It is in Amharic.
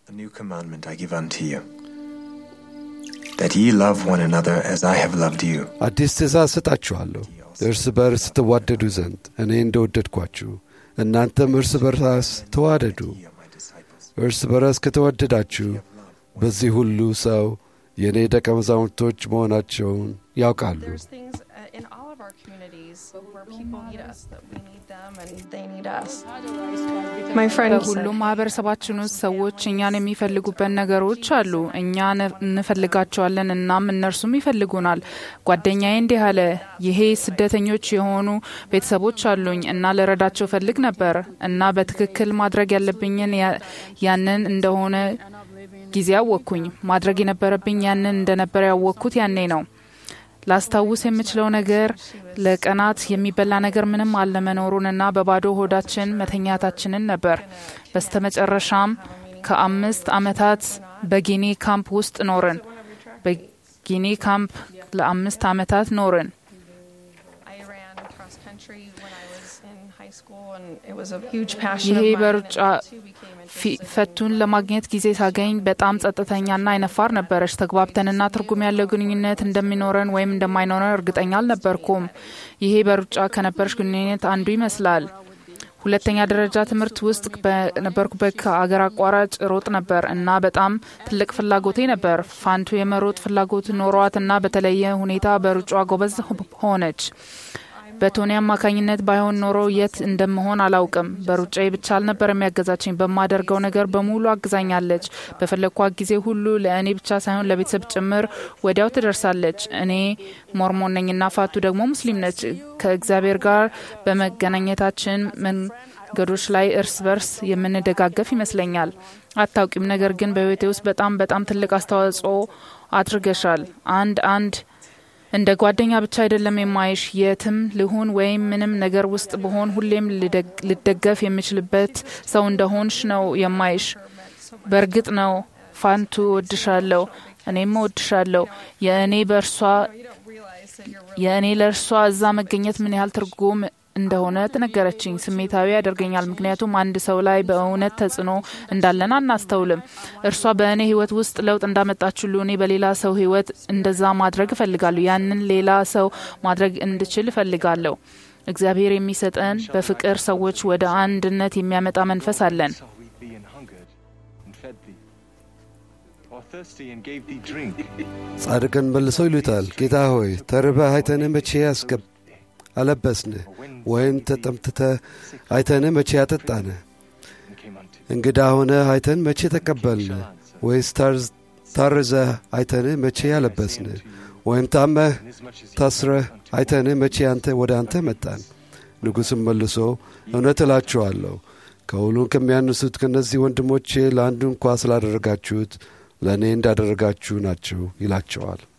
A new commandment I give unto you, that ye love one another as I have loved you. አዲስ ትእዛዝ ሰጣችኋለሁ እርስ በርስ ትዋደዱ ዘንድ እኔ እንደወደድኳችሁ እናንተም እርስ በርስ ተዋደዱ። Ye are my disciples. እርስ በርስ ከተወደዳችሁ በዚህ ሁሉ ሰው የእኔ ደቀ መዛሙርቶች መሆናቸውን ያውቃሉ። There's things uh, in all of our communities where people need us, that we need them and they need us. My friend በሁሉም ማህበረሰባችን ውስጥ ሰዎች እኛን የሚፈልጉበት ነገሮች አሉ። እኛ ነ- እንፈልጋቸዋለን፣ እናም እነርሱም ይፈልጉናል። ጓደኛዬ እንዲህ አለ፣ ይሄ ስደተኞች የሆኑ ቤተሰቦች አሉኝ እና ልረዳቸው ፈልግ ነበር እና በትክክል ማድረግ ያለብኝን ያ- ያንን እንደሆነ ጊዜ አወቅኩኝ። ማድረግ የነበረብኝ ያንን እንደነበረ ያወቅኩት ያኔ ነው። ላስታውስ የምችለው ነገር ለቀናት የሚበላ ነገር ምንም አለመኖሩንና በባዶ ሆዳችን መተኛታችንን ነበር። በስተመጨረሻም ከአምስት ዓመታት በጊኒ ካምፕ ውስጥ ኖርን። በጊኒ ካምፕ ለአምስት ዓመታት ኖርን። I ran cross country when I was in high school, and it was a huge passion ይሄ of mine. በሩጫ and it too became ፊ- interested. ፈቱን ለማግኘት ጊዜ ሳገኝ በጣም ጸጥተኛና አይነፋር ነበረች። ተግባብተንና ትርጉም ያለው ግንኙነት እንደሚኖረን ወይም እንደማይኖረን እርግጠኛ አልነበርኩም። ይሄ በሩጫ ከነበረች ግንኙነት አንዱ ይመስላል። ሁለተኛ ደረጃ ትምህርት ውስጥ በነበርኩበት ከአገር አቋራጭ ሮጥ ነበር እና በጣም ትልቅ ፍላጎቴ ነበር። ፋንቱ የመሮጥ ፍላጎት ኖሯት እና በተለየ ሁኔታ በሩጫ ጎበዝ ሆነች። በቶኒ አማካኝነት ባይሆን ኖሮ የት እንደምሆን አላውቅም። በሩጫዬ ብቻ አልነበር የሚያገዛችኝ፣ በማደርገው ነገር በሙሉ አግዛኛለች። በፈለግኳት ጊዜ ሁሉ ለእኔ ብቻ ሳይሆን ለቤተሰብ ጭምር ወዲያው ትደርሳለች። እኔ ሞርሞን ነኝና ፋቱ ደግሞ ሙስሊም ነች። ከእግዚአብሔር ጋር በመገናኘታችን መንገዶች ላይ እርስ በርስ የምንደጋገፍ ይመስለኛል። አታውቂም፣ ነገር ግን በህይወቴ ውስጥ በጣም በጣም ትልቅ አስተዋጽኦ አድርገሻል። አንድ አንድ እንደ ጓደኛ ብቻ አይደለም የማይሽ የትም ልሁን ወይም ምንም ነገር ውስጥ ብሆን ሁሌም ልደግ- ልደገፍ የምችልበት ሰው እንደሆንሽ ነው የማይሽ። በእርግጥ ነው ፋንቱ እወድሻለሁ፣ እኔም እወድሻለሁ። የእኔ በእርሷ የእኔ ለእርሷ እዛ መገኘት ምን ያህል ትርጉም እንደሆነ ትነገረችኝ። ስሜታዊ ያደርገኛል፣ ምክንያቱም አንድ ሰው ላይ በእውነት ተጽዕኖ እንዳለን አናስተውልም። እርሷ በእኔ ህይወት ውስጥ ለውጥ እንዳመጣች ሁሉ እኔ በሌላ ሰው ህይወት እንደዛ ማድረግ እፈልጋለሁ። ያንን ሌላ ሰው ማድረግ እንድችል እፈልጋለሁ። እግዚአብሔር የሚሰጠን በፍቅር ሰዎች ወደ አንድነት የሚያመጣ መንፈስ አለን። saw we thee and hungered, and fed thee, or thirsty and gave thee drink. ጻድቅን መልሰው ይሉታል፣ ጌታ ሆይ ተርበህ አይተንህ መቼ ያስገብ አለበስንህ? ወይም ተጠምትተህ አይተንህ መቼ ያጠጣንህ? and came unto thee. እንግዳ ሆነህ አይተን መቼ ተቀበልንህ? ወይስ ታርዝ- ታርዘህ አይተንህ መቼ ያለበስንህ? ወይም ታመህ Inasmuch as he ታስረህ አይተንህ መቼ አንተ ወደ አንተ መጣን? ንጉሥም መልሶ እውነት እላችኋለሁ ከሁሉም ከሚያንሱት ከእነዚህ ወንድሞቼ ለአንዱ እንኳ ስላደረጋችሁት ለእኔ እንዳደረጋችሁ ናችሁ ይላቸዋል።